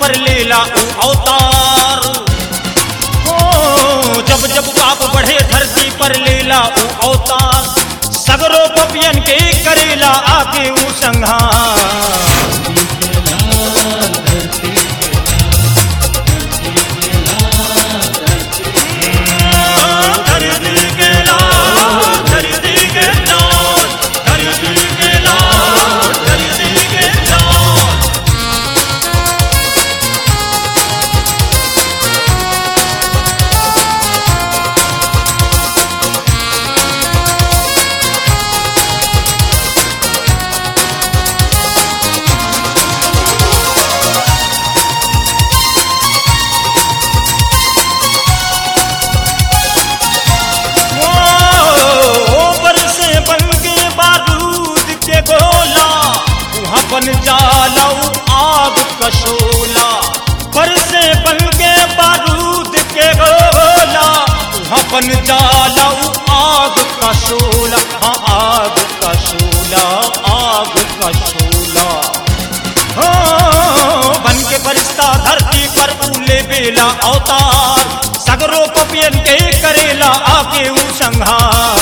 पर लेला ऊ अवतार ओ जब जब पाप बढ़े धरती पर लेला ऊ अवतार सगरो पपियन के करेला आके ऊ संहार धरती के लाल, धरती के लाल, धरती के लाल, धरती के लाल। ओ बरसे बन के बारूद के गोला वहाँ बन जाला ऊ आग कशोला बरसे बन के बारूद के गोला वहाँ बन जाला ऊ आग कशोला हाँ आग कशोला आग कशोला हो बन के फरिश्ता धरती पर फूले बेला अवतार सगरो को पियन के करेला आके ऊ संहार